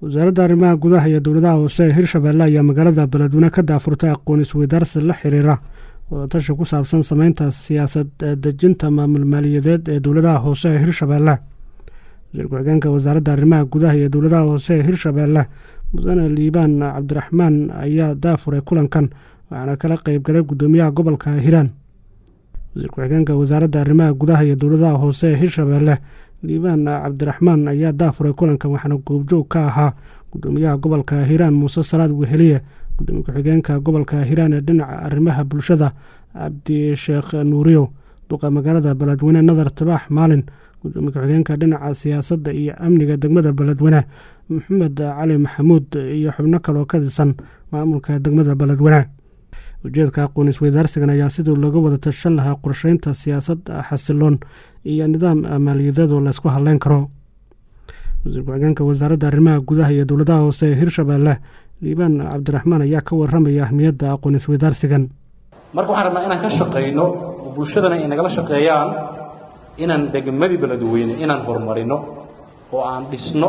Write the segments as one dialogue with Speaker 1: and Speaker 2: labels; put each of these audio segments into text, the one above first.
Speaker 1: wasaaradda arrimaha gudaha iyo dowladaha hoose ee hirshabeelle ayaa magaalada beledweyne ka daafurtay aqoon isweydaarsi la xiriira wadatashi ku saabsan sameynta siyaasad dejinta maamul maaliyadeed ee dowladaha hoose ee hirshabeelle wasiir ku-xigeenka wasaaradda arrimaha gudaha iyo dowladaha hoose ee hirshabeelle mudane liibaan cabdiraxmaan ayaa daafuray kulankan waxaana kala qeybgalay guddoomiyaha gobolka hiiraan wasiir ku-xigeenka wasaaradda arrimaha gudaha iyo dowladaha hoose ee hirshabeelle liibaan cabdiraxmaan ayaa daafuray kulankan waxaana goobjoog ka ahaa guddoomiyaha gobolka hiiraan muuse salaad weheliye gudoomiye ku-xigeenka gobolka hiiraan ee dhinaca arrimaha bulshada cabdisheekh nuuriyow duqa magaalada beledweyne nadar tabaax maalin gudoomiye ku-xigeenka dhinaca siyaasadda iyo amniga degmada beledweyne maxamed cali maxamuud iyo xubno kaloo ka tirsan maamulka degmada beledweyne ujeedka aqoon isweydaarsigan ayaa sidii looga wada tashan lahaa qorsheynta siyaasad xasiloon iyo nidaam maaliyadeed oo laysku hadleyn karo wasiir ku-xigeenka wasaaradda arrimaha gudaha iyo dowladaha hoose ee hirshabeelle liibaan cabdiraxmaan ayaa ka waramaya ahmiyadda aqoon isweydaarsigan
Speaker 2: marka waxaan rabnaa inaan ka shaqayno oo bulshadana ay nagala shaqeeyaan inaan degmadii beledweyne inaan horumarino oo aan dhisno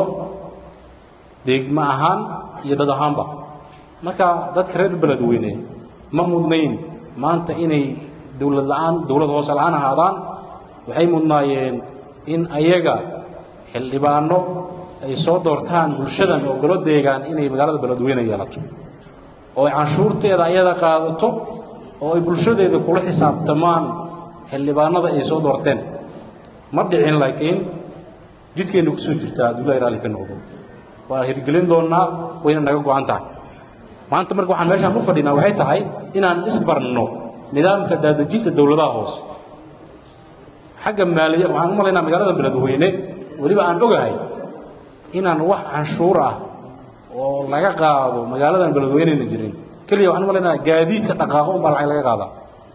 Speaker 2: degmo ahaan iyo dad ahaanba marka dadka reer beledweyne ma mudnayn maanta inay dowlad la'aan dowlad hoose la'aan ahaadaan waxay mudnaayeen in ayaga xildhibaano ay soo doortaan bulshadan oo golo deegaan inay magaalada beledweyne yeelato oo ay canshuurteeda ayada qaadato oo ay bulshadeeda kula xisaabtamaan xildhibaanada ay soo doorteen ma dhicin laakiin jidkeenna ku soo jirtaa hadduu ilahay raalli ka noqdo waa hirgelin doonnaa wayna naga go'an tahay maanta marka waxaan meeshaan u fadhinaa waxay tahay inaan isbarno nidaamka daadejinta dowladaha hoose xagga maaliya waxaan u malaynaa magaalada beledweyne weliba aan ogahay inaan wax canshuur ah oo laga qaado magaaladan beledweyneyna jirin keliya waxaan u malaynaa gaadiidka dhaqaaqo unbaa lacag laga qaadaa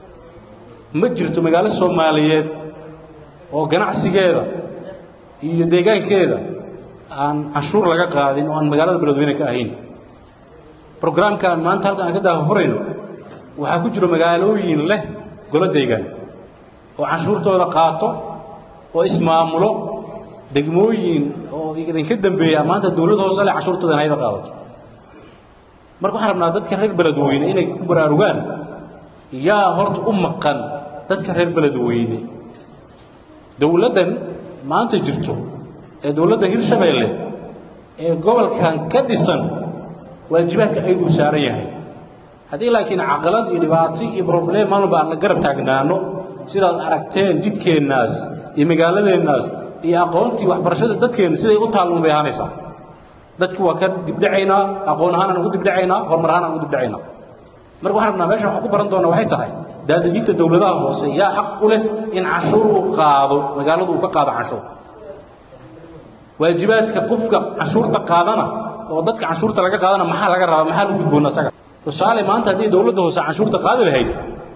Speaker 2: ma jirto magaalo soomaaliyeed oo ganacsigeeda iyo deegaankeeda aan canshuur laga qaadin oo aan magaalada beledweyne ka ahayn brograamkan maanta halkan aan ka daafurayno waxaa ku jiro magaalooyin leh golo deegaan oo canshuurtooda qaato oo ismaamulo degmooyin oo idinka dambeeya maanta dowlad hoose leh canshuurtooda in ayada qaadato marka waxaan rabnaa dadka reer beledweyne inay ku baraarugaan yaa horta u maqan dadka reer beledweyne dowladdan maanta jirto ee dowladda hirshabeelle ee gobolkan ka dhisan waajibaadka ayaduu saaran yahay haddii laakiin caqalad iyo dhibaato iyo broblem maalmalba aan la garab taagnaano sidaad aragteen jidkeennaas iyo magaaladeennaas iyo aqoontii waxbarashada dadkeenna siday u taalman bay ahaanaysaa dadki waa ka dibdhacaynaa aqoon ahaan aan ugu dibdhacaynaa horumar ahaan aan ugu dibdhacaynaa marka waxaan rabnaa meesha waxaan ku baran doonaa waxay tahay daadejinta dowladaha hoose yaa xaq u leh in canshuur uu qaado magaaladu uu ka qaado canshuur waajibaadka qofka canshuurta qaadana oo dadka canshuurta laga qaadana maxaa laga rabaa maxaa lagu gudboona asaga tusaale maanta haddii dowladda hoose canshuurta qaadi lahayd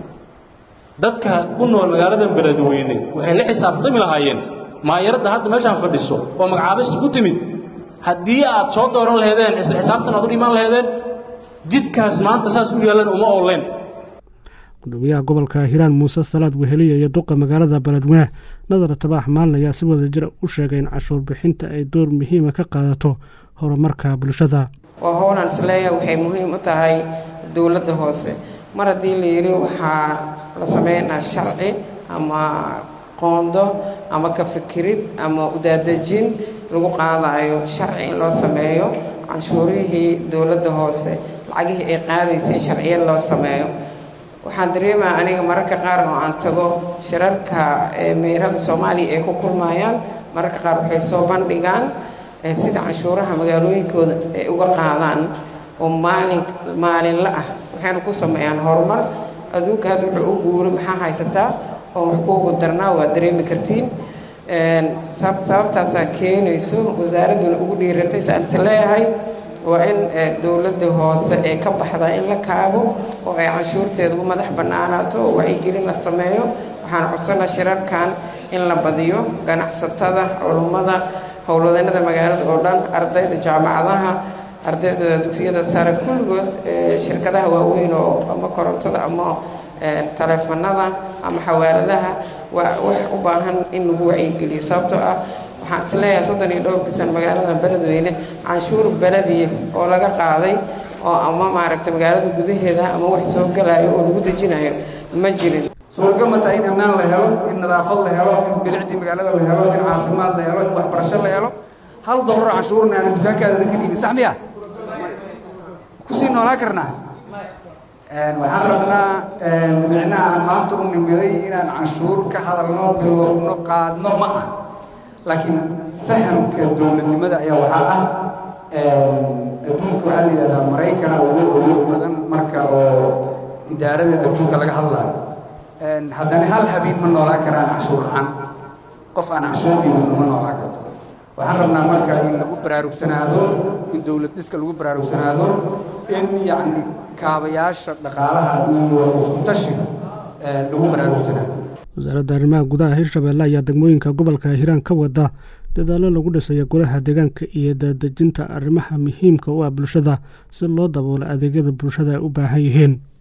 Speaker 2: dadka ku nool magaaladan beledweyne waxay la xisaabtami lahaayeen maayaradda hadda meeshaan fadhiso oo magacaabista ku timid haddii aad soo dooran laheedeen isla xisaabtan aad u dhimaan laheedeen jidkaas maanta saas u yeelan uma ooleen
Speaker 1: gudoomiyaha gobolka hiiraan muuse salaad weheliya iyo duqa magaalada beledweyne nadar tabaax maalin ayaa si wada jira u sheegay in cashuur bixinta ay door muhiima ka qaadato horumarka bulshada
Speaker 3: waa howlaan isleeyahay waxay muhiim u tahay dowladda hoose mar haddii la yidhi waxaa la sameynaa sharci ama qoondo ama ka fikirid ama udaadejin lagu qaadayo sharci in loo sameeyo canshuurihii dowladda hoose lacagihii ay qaadaysay in sharciyad loo sameeyo waxaan dareemaa aniga mararka qaar oo aan tago shirarka meerada soomaaliya ay ku kulmayaan mararka qaar waxay soo bandhigaan sida canshuuraha magaalooyinkooda ay uga qaadaan oo maalin maalinla ah waxayna ku sameeyaan horumar adduunka hadda wuxuu u guuri maxaa haysataa oo wax kuugu darnaa waa dareemi kartiin sababtaasaa keenayso wasaaradduna ugu dhiiratay saan is leeyahay waa in dowladda hoose ee ka baxdaa in la kaabo oo ay canshuurteeda u madax bannaanaato oo wacyigelin la sameeyo waxaan codsanaa shirarkan in la badiyo ganacsatada culummada howlwadeennada magaalada oo dhan ardayda jaamacadaha ardayda dugsiyada sare kulligood shirkadaha waaweyn oo ama korontada ama taleefanada ama xawaaladaha waa wax u baahan in lagu wacyigeliyo sababtoo ah waxaan isleeyahay soddon iyo dhowrkii san magaalada beledweyne canshuur belediya oo laga qaaday oo ama maaragtay magaalada gudaheeda ama wax soo galayo oo lagu dejinayo ma jirin
Speaker 4: suuragal ma tahay in ammaan la helo in nadaafad la helo in bilicdii magaalada la helo in caafimaad la helo in waxbarasho la helo hal dollar canshuurna aan dukaankaada ka dhiibin sax miya kusii noolaa karnaa waxaan rabnaa micnaha aan maanta u nimiday inaan canshuur ka hadalno bilowno qaadno ma ah laakiin fahamka dowladnimada ayaa waxaa ah adduunka waxaa la yidhahdaa maraykana ugu awood badan marka oo idaarada adduunka laga hadlaayo haddana hal habeen ma noolaa karaan canshuur la-aan qof aan canshuur dhiibin ma noolaa karto waxaan rabnaa marka in lagu baraarugsanaado in dowlad dhiska lagu baraarugsanaado in yacni kaabayaasha dhaqaalaha iyo isku tashiga lagu baraarugsanaado
Speaker 1: wasaaradda arrimaha gudaha hirshabeelle ayaa degmooyinka gobolka hiiraan ka wada dadaallo lagu dhisayo golaha deegaanka iyo daadejinta arrimaha muhiimka u ah bulshada si loo daboolo adeegyada bulshada ay u baahan yihiin